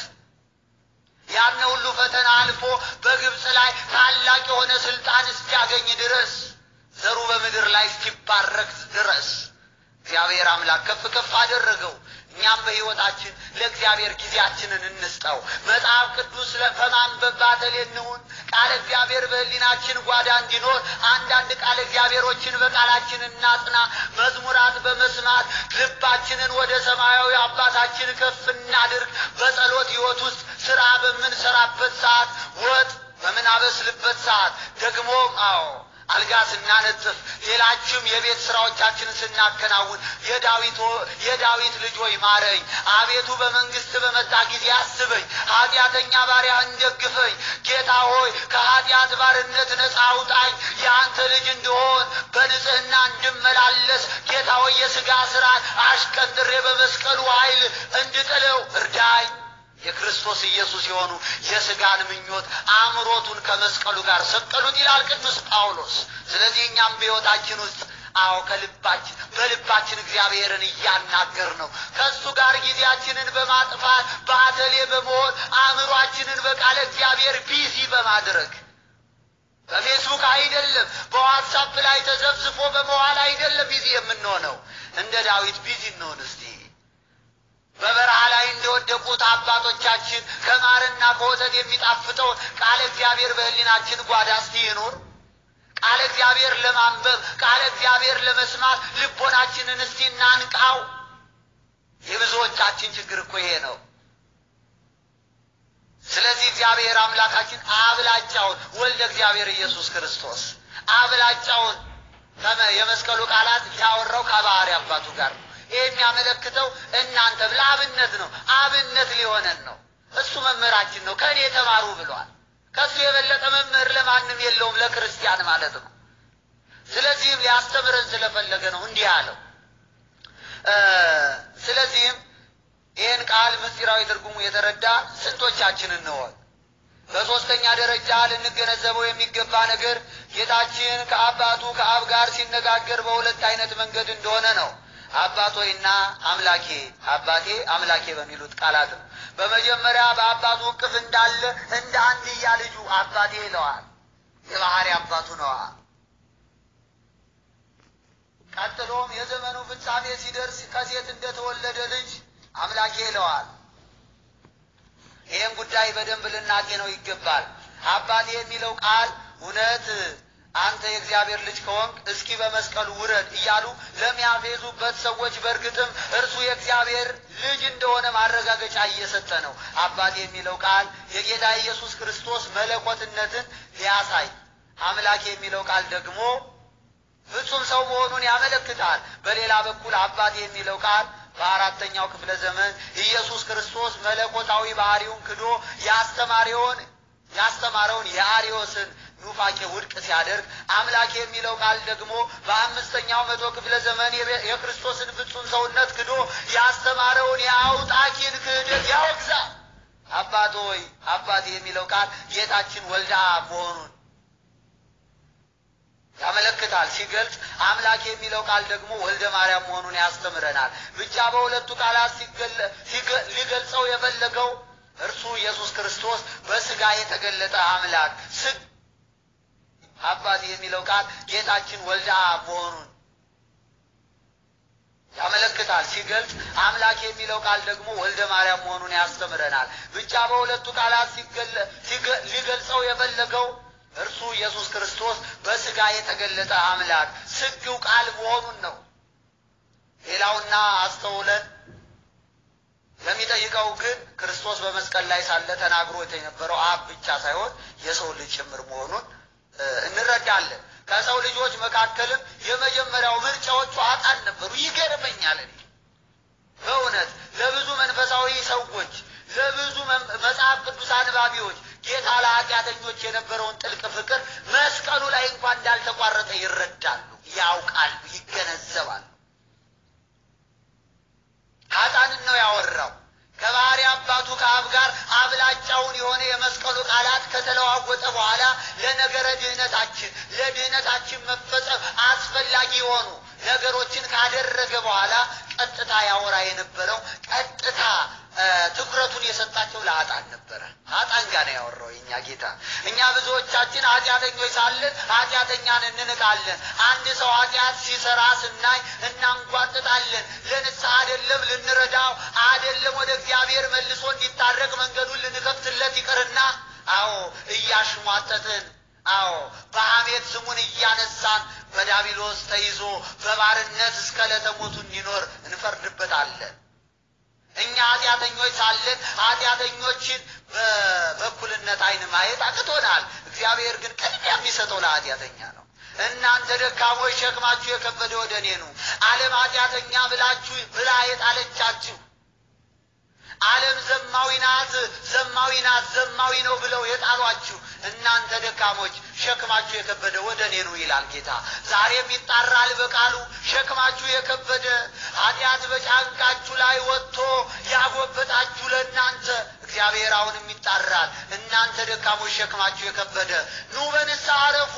ያን ሁሉ ፈተና አልፎ በግብፅ ላይ ታላቅ የሆነ ስልጣን እስኪያገኝ ድረስ ዘሩ በምድር ላይ እስኪባረክ ድረስ እግዚአብሔር አምላክ ከፍ ከፍ አደረገው። እኛም በሕይወታችን ለእግዚአብሔር ጊዜያችንን እንስጠው። መጽሐፍ ቅዱስ በማንበብ ባተሌ እንሁን። ቃለ እግዚአብሔር በሕሊናችን ጓዳ እንዲኖር አንዳንድ ቃለ እግዚአብሔሮችን በቃላችን እናጽና። መዝሙራት በመስማት ልባችንን ወደ ሰማያዊ አባታችን ከፍ እናድርግ። በጸሎት ሕይወት ውስጥ ስራ በምንሰራበት ሰዓት፣ ወጥ በምናበስልበት ሰዓት ደግሞ አዎ አልጋ ስናነጥፍ ሌላችም የቤት ስራዎቻችንን ስናከናውን የዳዊት የዳዊት ልጅ ሆይ ማረኝ፣ አቤቱ በመንግስት በመጣ ጊዜ አስበኝ፣ ኃጢአተኛ ባሪያህን ደግፈኝ። ጌታ ሆይ ከኃጢአት ባርነት ነፃ አውጣኝ፣ የአንተ ልጅ እንድሆን በንጽህና እንድመላለስ ጌታ ሆይ የሥጋ ሥራን አሽቀንጥሬ በመስቀሉ ኃይል እንድጥለው እርዳኝ። የክርስቶስ ኢየሱስ የሆኑ የሥጋን ምኞት አእምሮቱን ከመስቀሉ ጋር ሰቀሉት ይላል ቅዱስ ጳውሎስ። ስለዚህ እኛም በሕይወታችን ውስጥ አዎ ከልባችን በልባችን እግዚአብሔርን እያናገር ነው ከእሱ ጋር ጊዜያችንን በማጥፋት በአተሌ በመሆን አእምሯችንን በቃለ እግዚአብሔር ቢዚ በማድረግ በፌስቡክ አይደለም፣ በዋትሳፕ ላይ ተዘብዝፎ በመዋል አይደለም ቢዚ የምንሆነው። እንደ ዳዊት ቢዚ እንሆን እስቲ በበረሃ ላይ እንደወደቁት አባቶቻችን ከማርና ከወተት የሚጣፍጠውን ቃለ እግዚአብሔር በሕሊናችን ጓዳ እስቲ ይኑር። ቃለ እግዚአብሔር ለማንበብ ቃለ እግዚአብሔር ለመስማት ልቦናችንን እስቲ እናንቃው። የብዙዎቻችን ችግር እኮ ይሄ ነው። ስለዚህ እግዚአብሔር አምላካችን አብላጫውን ወልደ እግዚአብሔር ኢየሱስ ክርስቶስ አብላጫውን የመስቀሉ ቃላት ያወራው ከባህሪ አባቱ ጋር ነው። ይህ የሚያመለክተው እናንተም ለአብነት ነው። አብነት ሊሆነን ነው። እሱ መምህራችን ነው። ከእኔ ተማሩ ብሏል። ከእሱ የበለጠ መምህር ለማንም የለውም፣ ለክርስቲያን ማለት ነው። ስለዚህም ሊያስተምረን ስለፈለገ ነው እንዲህ አለው። ስለዚህም ይህን ቃል ምስጢራዊ ትርጉሙ የተረዳ ስንቶቻችን እንሆን? በሦስተኛ ደረጃ ልንገነዘበው የሚገባ ነገር ጌታችን ከአባቱ ከአብ ጋር ሲነጋገር በሁለት አይነት መንገድ እንደሆነ ነው። አባቶይና አምላኬ አባቴ አምላኬ በሚሉት ቃላት ነው። በመጀመሪያ በአባቱ እቅፍ እንዳለ እንደ አንድያ ልጁ አባቴ ይለዋል። የባህሪ አባቱ ነዋ። ቀጥሎም የዘመኑ ፍጻሜ ሲደርስ ከሴት እንደተወለደ ልጅ አምላኬ ይለዋል። ይህን ጉዳይ በደንብ ልናጤነው ይገባል። አባቴ የሚለው ቃል እውነት አንተ የእግዚአብሔር ልጅ ከሆንክ እስኪ በመስቀሉ ውረድ እያሉ ለሚያፌዙበት ሰዎች በእርግጥም እርሱ የእግዚአብሔር ልጅ እንደሆነ ማረጋገጫ እየሰጠ ነው። አባቴ የሚለው ቃል የጌታ ኢየሱስ ክርስቶስ መለኮትነትን ሊያሳይ፣ አምላክ የሚለው ቃል ደግሞ ፍጹም ሰው መሆኑን ያመለክታል። በሌላ በኩል አባቴ የሚለው ቃል በአራተኛው ክፍለ ዘመን ኢየሱስ ክርስቶስ መለኮታዊ ባህሪውን ክዶ ያስተማሪውን ያስተማረውን የአሪዮስን ኑፋቄ ውድቅ ሲያደርግ አምላክ የሚለው ቃል ደግሞ በአምስተኛው መቶ ክፍለ ዘመን የክርስቶስን ፍጹም ሰውነት ክዶ ያስተማረውን የአውጣኪን ክህደት ያወግዛል። አባት ሆይ አባት የሚለው ቃል ጌታችን ወልደ አብ መሆኑን ያመለክታል። ሲገልጽ አምላክ የሚለው ቃል ደግሞ ወልደ ማርያም መሆኑን ያስተምረናል። ብቻ በሁለቱ ቃላት ሊገልጸው የፈለገው እርሱ ኢየሱስ ክርስቶስ በስጋ የተገለጠ አምላክ ስግ አባት የሚለው ቃል ጌታችን ወልደ አብ መሆኑን ያመለክታል። ሲገልጽ አምላክ የሚለው ቃል ደግሞ ወልደ ማርያም መሆኑን ያስተምረናል። ብቻ በሁለቱ ቃላት ሊገልጸው የፈለገው እርሱ ኢየሱስ ክርስቶስ በስጋ የተገለጠ አምላክ ስግው ቃል መሆኑን ነው። ሌላውና አስተውለን ለሚጠይቀው ግን ክርስቶስ በመስቀል ላይ ሳለ ተናግሮት የነበረው አብ ብቻ ሳይሆን የሰው ልጅ ጭምር መሆኑን እንረዳለን። ከሰው ልጆች መካከልም የመጀመሪያው ምርጫዎቹ ኃጥአን ነበሩ። ይገርመኛል። እኔ በእውነት ለብዙ መንፈሳዊ ሰዎች፣ ለብዙ መጽሐፍ ቅዱስ አንባቢዎች ጌታ ለኃጢአተኞች የነበረውን ጥልቅ ፍቅር መስቀሉ ላይ እንኳን እንዳልተቋረጠ ይረዳሉ፣ ያውቃሉ፣ ይገነዘባሉ። ኃጥአንን ነው ያወራው። ከባህሪ አባቱ ከአብ ጋር አብላጫውን የሆነ የመስቀሉ ቃላት ከተለዋወጠ በኋላ ለነገረ ድህነታችን ለድህነታችን መፈጸም አስፈላጊ የሆኑ ነገሮችን ካደረገ በኋላ ቀጥታ ያወራ የነበረው ቀጥታ ትኩረቱን የሰጣቸው ለኃጥአን ነበረ። ኃጥአን ጋር ነው ያወራው የእኛ ጌታ። እኛ ብዙዎቻችን ኃጢአተኞች ሳለን ኃጢአተኛን እንንቃለን። አንድ ሰው ኃጢአት ሲሰራ ስናይ እናንጓጥጣለን። ለንስሐ አይደለም ልንረዳው አይደለም ወደ እግዚአብሔር መልሶ እንዲታረቅ መንገዱን ልንከፍትለት ይቅርና አዎ እያሽሟጠጥን አዎ በሐሜት ስሙን እያነሳን በዳቢሎስ ተይዞ በባርነት እስከ ዕለተ ሞቱ እንዲኖር እንፈርድበታለን። እኛ ኃጢአተኞች ሳለን ኃጢአተኞችን በእኩልነት ዓይን ማየት አቅቶናል። እግዚአብሔር ግን ቅድሚያ የሚሰጠው ለኃጢአተኛ ነው። እናንተ ደካሞች ሸክማችሁ የከበደ ወደ እኔ ኑ፣ ዓለም ኃጢአተኛ ብላችሁ ብላ የጣለቻችሁ ዓለም ዘማዊ ናት፣ ዘማዊ ናት፣ ዘማዊ ነው ብለው የጣሏችሁ እናንተ ደካሞች ሸክማችሁ የከበደ ወደ እኔ ኑ ይላል ጌታ። ዛሬም ይጣራል በቃሉ ሸክማችሁ የከበደ ኃጢአት በጫንቃችሁ ላይ ወጥቶ ያጎበጣችሁ ለእናንተ እግዚአብሔር አሁንም ይጣራል። እናንተ ደካሞች ሸክማችሁ የከበደ ኑ በንስሐ አረፉ።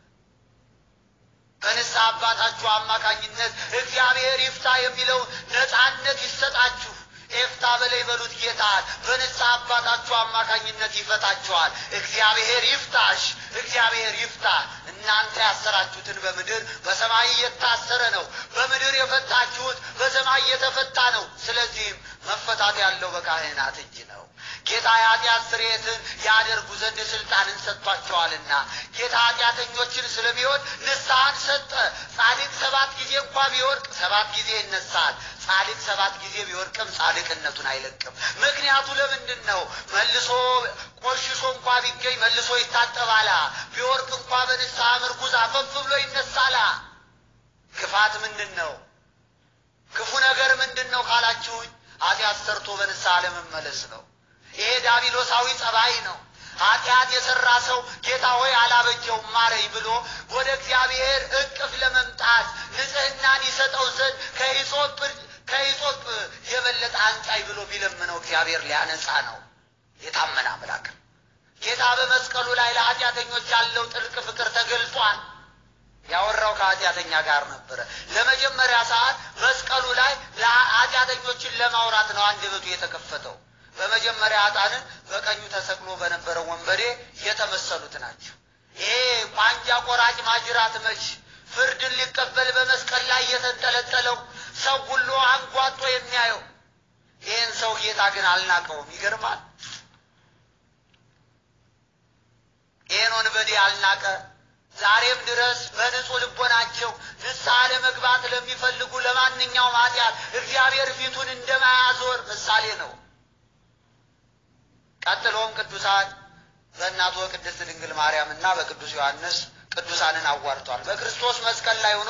በንስሐ አባታችሁ አማካኝነት እግዚአብሔር ይፍታ የሚለውን ነፃነት ይሰጣችሁ። ኤፍታ በላይ በሉት ጌታን በንስሐ አባታችሁ አማካኝነት ይፈታችኋል። እግዚአብሔር ይፍታሽ፣ እግዚአብሔር ይፍታ። እናንተ ያሰራችሁትን በምድር በሰማይ እየታሰረ ነው፣ በምድር የፈታችሁት በሰማይ እየተፈታ ነው። ስለዚህም መፈታት ያለው በካህናት እጅ ነው። ጌታ የኃጢአት ስርየትን ያደርጉ ዘንድ ስልጣንን ሰጥቷቸዋልና ጌታ ኃጢአተኞችን ስለሚወድ ንስሐን ሰጠ። ጻድቅ ሰባት ጊዜ እንኳ ቢወድቅ ሰባት ጊዜ ይነሳል። ጻድቅ ሰባት ጊዜ ቢወድቅም ጻድቅነቱን አይለቅም። ምክንያቱ ለምንድን ነው? መልሶ ቆሽሾ እንኳ ቢገኝ መልሶ ይታጠባላ። ቢወድቅ እንኳ በንስሐ ምርኩዝ አፈፍ ብሎ ይነሳላ። ክፋት ምንድን ነው? ክፉ ነገር ምንድን ነው ካላችሁኝ፣ ኃጢአት ሰርቶ በንስሐ ለመመለስ ነው። ይሄ ዳቢሎሳዊ ጸባይ ነው። ኃጢአት የሰራ ሰው ጌታ ሆይ አላበጀውም ማረኝ ብሎ ወደ እግዚአብሔር እቅፍ ለመምጣት ንጽሕናን ይሰጠው ዘንድ ከሂሶጵ ከሂሶጵ የበለጠ አንጻኝ ብሎ ቢለምነው እግዚአብሔር ሊያነጻ ነው። የታመነ አምላክ ጌታ በመስቀሉ ላይ ለኃጢአተኞች ያለው ጥልቅ ፍቅር ተገልጿል። ያወራው ከኃጢአተኛ ጋር ነበረ። ለመጀመሪያ ሰዓት መስቀሉ ላይ ኃጢአተኞችን ለማውራት ነው አንደበቱ የተከፈተው። በመጀመሪያ ኃጥአንን በቀኙ ተሰቅሎ በነበረው ወንበዴ የተመሰሉት ናቸው። ይሄ ቋንጃ ቆራጭ ማጅራት መች ፍርድን ሊቀበል በመስቀል ላይ የተንጠለጠለው ሰው ሁሉ አንጓጦ የሚያየው ይህን ሰው ጌታ ግን አልናቀውም። ይገርማል። ይህን ወንበዴ አልናቀ። ዛሬም ድረስ በንጹሕ ልቦናቸው ንስሐ ለመግባት ለሚፈልጉ ለማንኛውም ኃጢአት እግዚአብሔር ፊቱን እንደማያዞር ምሳሌ ነው። ቀጥሎም ቅዱሳን በእናቱ በቅድስት ድንግል ማርያም እና በቅዱስ ዮሐንስ ቅዱሳንን አዋርቷል። በክርስቶስ መስቀል ላይ ሆኖ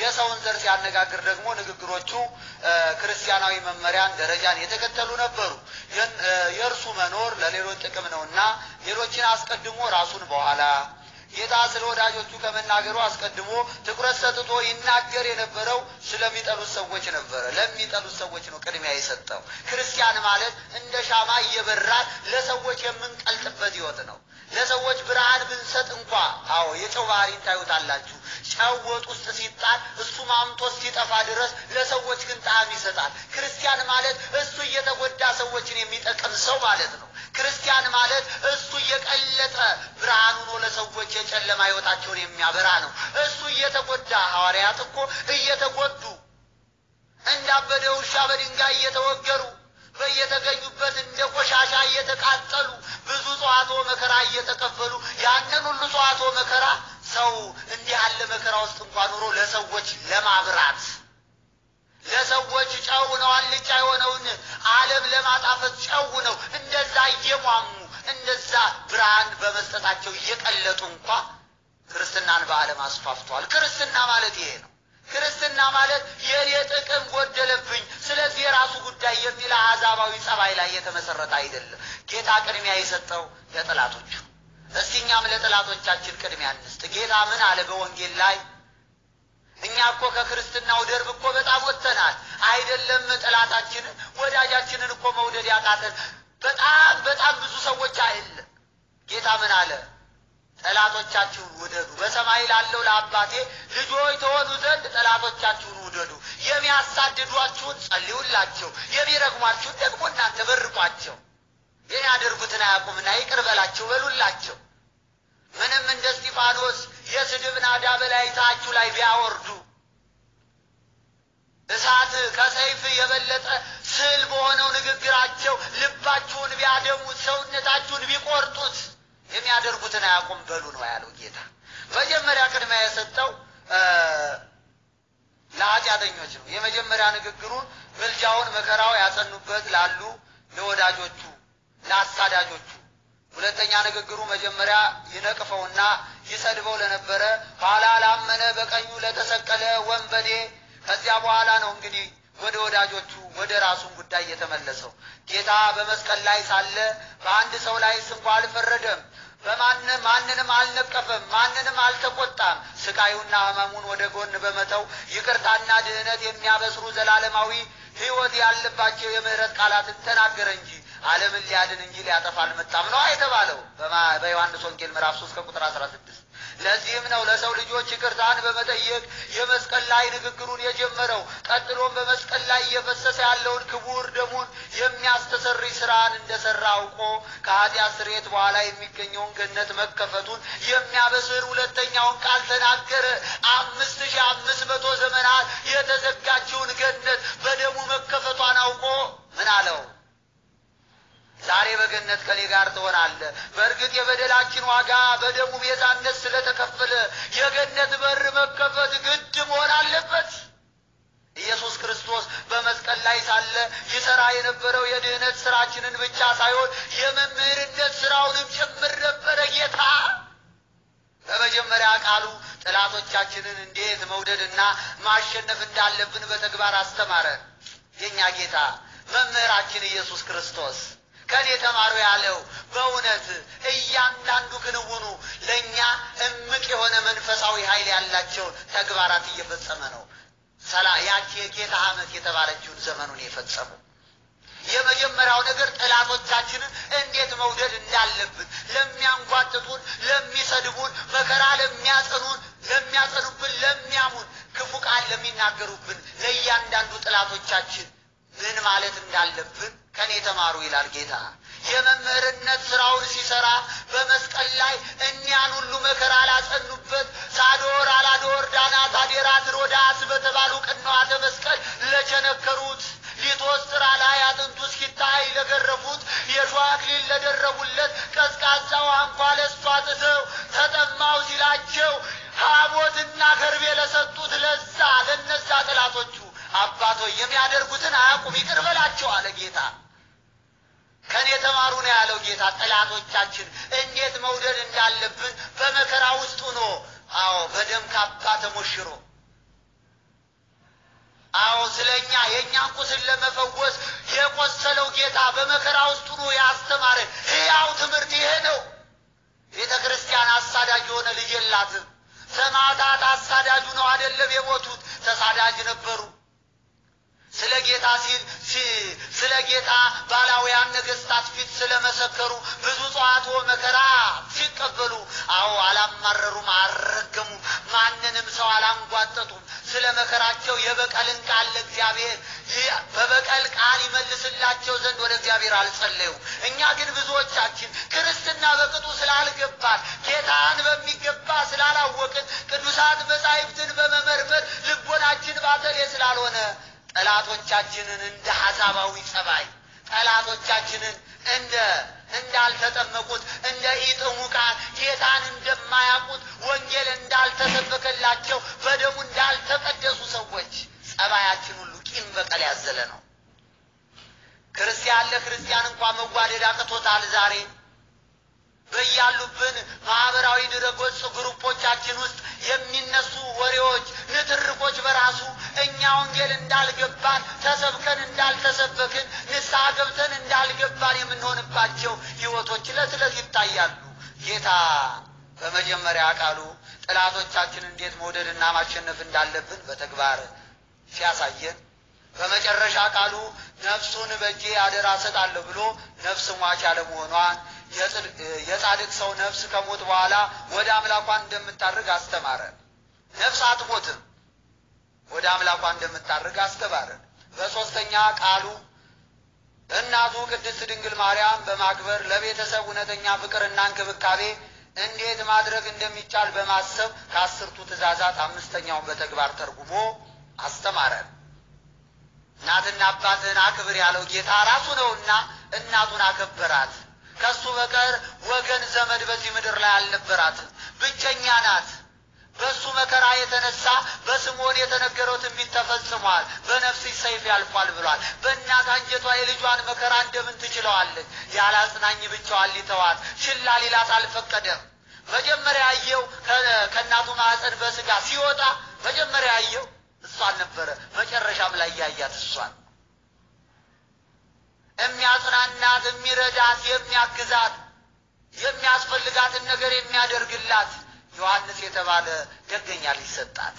የሰውን ዘር ሲያነጋግር ደግሞ ንግግሮቹ ክርስቲያናዊ መመሪያን ደረጃን የተከተሉ ነበሩ። የእርሱ መኖር ለሌሎች ጥቅም ነውና ሌሎችን አስቀድሞ ራሱን በኋላ ጌታ ስለ ወዳጆቹ ከመናገሩ አስቀድሞ ትኩረት ሰጥቶ ይናገር የነበረው ስለሚጠሉት ሰዎች ነበረ። ለሚጠሉት ሰዎች ነው ቅድሚያ የሰጠው። ክርስቲያን ማለት እንደ ሻማ እየበራን ለሰዎች የምንቀልጥበት ሕይወት ነው። ለሰዎች ብርሃን ብንሰጥ እንኳ አዎ የጨው ባህሪን ታዩታላችሁ። ጨው ወጥ ውስጥ ሲጣል እሱ ማምቶ ሲጠፋ ድረስ ለሰዎች ግን ጣዕም ይሰጣል። ክርስቲያን ማለት እሱ እየተጎዳ ሰዎችን የሚጠቅም ሰው ማለት ነው። ክርስቲያን ማለት እሱ እየቀለጠ ብርሃን ሆኖ ለሰዎች የጨለማ ሕይወታቸውን የሚያበራ ነው። እሱ እየተጎዳ ሐዋርያት እኮ እየተጎዱ እንዳበደ ውሻ በድንጋይ እየተወገሩ በየተገኙበት እንደ ቆሻሻ እየተቃጠሉ ብዙ ጽዋቶ መከራ እየተቀበሉ ያንን ሁሉ ጽዋቶ መከራ ሰው እንዲህ ያለ መከራ ውስጥ እንኳን ኑሮ ለሰዎች ለማብራት ለሰዎች ጨው ነው አልጫ የሆነውን ዓለም ለማጣፈጥ ጨው ነው። እንደዛ እየሟሙ እንደዛ ብርሃን በመስጠታቸው እየቀለጡ እንኳ ክርስትናን በዓለም አስፋፍተዋል። ክርስትና ማለት ይሄ ነው። ክርስትና ማለት የኔ ጥቅም ጎደለብኝ፣ ስለዚህ የራሱ ጉዳይ የሚል አሕዛባዊ ጸባይ ላይ የተመሰረተ አይደለም። ጌታ ቅድሚያ የሰጠው ለጠላቶቹ። እስቲ እኛም ለጠላቶቻችን ቅድሚያ እንስጥ። ጌታ ምን አለ በወንጌል ላይ? እኛ እኮ ከክርስትናው ደርብ እኮ በጣም ወጥተናል። አይደለም ጠላታችንን ወዳጃችንን እኮ መውደድ ያቃተን በጣም በጣም ብዙ ሰዎች አይደለም። ጌታ ምን አለ? ጠላቶቻችሁን ውደዱ፣ በሰማይ ላለው ለአባቴ ልጆች ተሆኑ ዘንድ ጠላቶቻችሁን ውደዱ፣ የሚያሳድዷችሁን ጸልዩላቸው፣ የሚረግሟችሁን ደግሞ እናንተ በርቋቸው፣ የሚያደርጉትን አያውቁምና ይቅር በላቸው በሉላቸው። ምንም እንደ እስጢፋኖስ የስድብ ናዳ በላይታችሁ ላይ ቢያወርዱ እሳት ከሰይፍ የበለጠ ስል በሆነው ንግግራቸው ልባችሁን ቢያደሙት፣ ሰውነታችሁን ቢቆርጡት የሚያደርጉትን አያውቁም በሉ ነው ያለው ጌታ። መጀመሪያ ቅድሚያ የሰጠው ለኃጢአተኞች ነው። የመጀመሪያ ንግግሩን ምልጃውን መከራው ያጸኑበት ላሉ ለወዳጆቹ፣ ለአሳዳጆቹ ሁለተኛ ንግግሩ መጀመሪያ ይነቅፈውና ይሰድበው ለነበረ ኋላ ላመነ በቀኙ ለተሰቀለ ወንበዴ ከዚያ በኋላ ነው እንግዲህ ወደ ወዳጆቹ ወደ ራሱን ጉዳይ የተመለሰው። ጌታ በመስቀል ላይ ሳለ በአንድ ሰው ላይ እንኳ አልፈረደም። በማንም ማንንም አልነቀፈም፣ ማንንም አልተቆጣም። ስቃዩና ሕመሙን ወደ ጎን በመተው ይቅርታና ድህነት የሚያበስሩ ዘላለማዊ ሕይወት ያለባቸው የምህረት ቃላትን ተናገረ እንጂ ዓለምን ሊያድን እንጂ ሊያጠፋ አልመጣም ነው የተባለው በዮሐንስ ወንጌል ምዕራፍ 3 ከቁጥር 16። ለዚህም ነው ለሰው ልጆች ይቅርታን በመጠየቅ የመስቀል ላይ ንግግሩን የጀመረው። ቀጥሎም በመስቀል ላይ እየፈሰሰ ያለውን ክቡር ደሙን የሚያስተሰርይ ስራን እንደሰራ አውቆ ከኃጢአት ስርየት በኋላ የሚገኘውን ገነት መከፈቱን የሚያበስር ሁለተኛውን ቃል ተናገረ። አምስት ሺህ አምስት መቶ ዘመናት የተዘጋችውን ገነት በደሙ መከፈቷን አውቆ ምን አለው? ዛሬ በገነት ከኔ ጋር ትሆናለህ። በእርግጥ የበደላችን ዋጋ በደሙ ቤዛነት ስለተከፈለ የገነት በር መከፈት ግድ መሆን አለበት። ኢየሱስ ክርስቶስ በመስቀል ላይ ሳለ ይሰራ የነበረው የድህነት ስራችንን ብቻ ሳይሆን የመምህርነት ስራውንም ጭምር ነበረ። ጌታ በመጀመሪያ ቃሉ ጠላቶቻችንን እንዴት መውደድና ማሸነፍ እንዳለብን በተግባር አስተማረ። የእኛ ጌታ መምህራችን ኢየሱስ ክርስቶስ ከኔ ተማሩ ያለው በእውነት እያንዳንዱ ክንውኑ ለእኛ እምቅ የሆነ መንፈሳዊ ኃይል ያላቸውን ተግባራት እየፈጸመ ነው። ሰላ ያቺ የጌታ ዓመት የተባለችውን ዘመኑን የፈጸሙ የመጀመሪያው ነገር ጠላቶቻችንን እንዴት መውደድ እንዳለብን ለሚያንጓጥጡን፣ ለሚሰድቡን፣ መከራ ለሚያጸኑን፣ ለሚያጸኑብን፣ ለሚያሙን፣ ክፉ ቃል ለሚናገሩብን ለእያንዳንዱ ጠላቶቻችን ምን ማለት እንዳለብን ከኔ ተማሩ ይላል ጌታ። የመምህርነት ስራውን ሲሰራ በመስቀል ላይ እኒያን ሁሉ መከራ ላጸኑበት ሳዶር፣ አላዶር፣ ዳናት፣ አዴራት፣ ሮዳስ በተባሉ ቅንዋተ መስቀል ለቸነከሩት ሊቶስጥራ ላይ አጥንቱ እስኪታይ ለገረፉት የሾህ አክሊል ለደረቡለት ቀዝቃዛ ውሃ እንኳ ለእሱ አጥተው ተጠማው ሲላቸው ሐሞትና ከርቤ ለሰጡት ለዛ ለነዛ ጠላቶቹ አባቶ የሚያደርጉትን አያውቁም ይቅር በላቸው አለ ጌታ። ከኔ ተማሩ ነው ያለው ጌታ። ጠላቶቻችን እንዴት መውደድ እንዳለብን በመከራ ውስጥ ሆኖ አዎ፣ በደም ካባ ተሞሽሮ ለእኛ የእኛን ቁስል ለመፈወስ የቆሰለው ጌታ በመከራ ውስጥ ሆኖ ያስተማረን ሕያው ትምህርት ይሄ ነው። ቤተ ክርስቲያን አሳዳጅ የሆነ ልጅ የላትም። ሰማዕታት አሳዳጁ ነው አይደለም የሞቱት፣ ተሳዳጅ ነበሩ። ስለ ጌታ ስለ ጌታ ባላውያን ነገሥታት ፊት ስለመሰከሩ ብዙ ጸዋትወ መከራ ሲቀበሉ፣ አዎ አላማረሩም፣ አልረገሙም፣ ማንንም ሰው አላንጓጠጡም። ስለ መከራቸው የበቀልን ቃል ለእግዚአብሔር በበቀል ቃል ይመልስላቸው ዘንድ ወደ እግዚአብሔር አልጸለዩም። እኛ ግን ብዙዎቻችን ክርስትና በቅጡ ስላልገባን ጌታን በሚገባ ስላላወቅን ቅዱሳት መጻሕፍትን በመመርመር ልቦናችን ባተሌ ስላልሆነ ጠላቶቻችንን እንደ ሐሳባዊ ጸባይ ጠላቶቻችንን እንደ እንዳልተጠመቁት እንደ ኢጥሙቃን ጌታን እንደማያውቁት ወንጌል እንዳልተሰበከላቸው በደሙ እንዳልተቀደሱ ሰዎች ጸባያችን ሁሉ ቂም በቀል ያዘለ ነው። ክርስቲያን ለክርስቲያን እንኳ መዋደድ አቅቶታል ዛሬ በያሉብን ማህበራዊ ድረገጽ ግሩፖቻችን ውስጥ የሚነሱ ወሬዎች፣ ንትርኮች በራሱ እኛ ወንጌል እንዳልገባን ተሰብከን እንዳልተሰበክን ንስሐ ገብተን እንዳልገባን የምንሆንባቸው ሕይወቶች ዕለት ዕለት ይታያሉ። ጌታ በመጀመሪያ ቃሉ ጠላቶቻችን እንዴት መውደድና ማሸነፍ እንዳለብን በተግባር ሲያሳየን በመጨረሻ ቃሉ ነፍሱን በእጄ አደራ እሰጣለሁ ብሎ ነፍስ ሟች አለመሆኗን የጻድቅ ሰው ነፍስ ከሞት በኋላ ወደ አምላኳ እንደምታርግ አስተማረ። ነፍስ አትሞትም፣ ወደ አምላኳ እንደምታርግ አስተማረን። በሦስተኛ ቃሉ እናቱ ቅድስት ድንግል ማርያም በማክበር ለቤተሰብ እውነተኛ ፍቅርና እንክብካቤ እንዴት ማድረግ እንደሚቻል በማሰብ ከአስርቱ ትእዛዛት አምስተኛውን በተግባር ተርጉሞ አስተማረን። እናትና አባትህን አክብር ያለው ጌታ ራሱ ነውና እናቱን አከበራት። ከሱ በቀር ወገን ዘመድ በዚህ ምድር ላይ አልነበራትም። ብቸኛ ናት። በእሱ መከራ የተነሳ በስምዖን የተነገረው ትንቢት ተፈጽሟል። በነፍስሽ ሰይፍ ያልፏል ብሏል። በእናት አንጀቷ የልጇን መከራ እንደምን ትችለዋለች? ያለ አጽናኝ ብቻዋን ሊተዋት ችላ ሊላት አልፈቀደም። መጀመሪያ ያየው ከእናቱ ማዕፀን በስጋ ሲወጣ መጀመሪያ ያየው እሷን ነበረ። መጨረሻም ላይ ያያት እሷን የሚያጽናናት፣ የሚረዳት፣ የሚያግዛት፣ የሚያስፈልጋትን ነገር የሚያደርግላት ዮሐንስ የተባለ ደገኛ ሊሰጣት።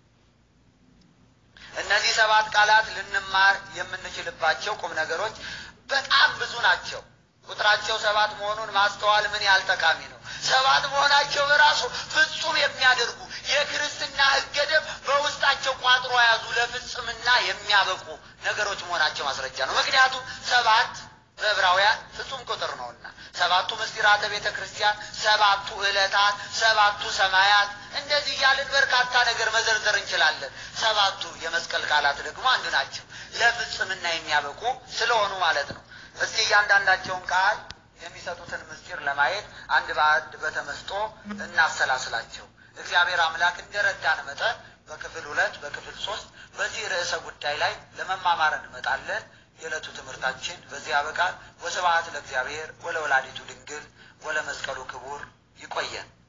እነዚህ ሰባት ቃላት ልንማር የምንችልባቸው ቁም ነገሮች በጣም ብዙ ናቸው። ቁጥራቸው ሰባት መሆኑን ማስተዋል ምን ያህል ጠቃሚ ነው። ሰባት መሆናቸው በራሱ ፍጹም የሚያደርጉ የክርስትና ሕገ ደንብ በውስጣቸው ቋጥሮ የያዙ ለፍጽምና የሚያበቁ ነገሮች መሆናቸው ማስረጃ ነው። ምክንያቱም ሰባት በዕብራውያን ፍጹም ቁጥር ነውና ሰባቱ ምስጢራተ ቤተ ክርስቲያን፣ ሰባቱ ዕለታት፣ ሰባቱ ሰማያት እንደዚህ እያልን በርካታ ነገር መዘርዘር እንችላለን። ሰባቱ የመስቀል ቃላት ደግሞ አንዱ ናቸው፣ ለፍጽምና የሚያበቁ ስለሆኑ ማለት ነው። እስቲ እያንዳንዳቸውን ቃል የሚሰጡትን ምስጢር ለማየት አንድ በአንድ በተመስጦ እናሰላስላቸው። እግዚአብሔር አምላክ እንደረዳን መጠን በክፍል ሁለት በክፍል ሶስት በዚህ ርዕሰ ጉዳይ ላይ ለመማማር እንመጣለን። የዕለቱ ትምህርታችን በዚህ ያበቃል። ወስብሐት ለእግዚአብሔር ወለወላዲቱ ድንግል ወለመስቀሉ ክቡር። ይቆየን።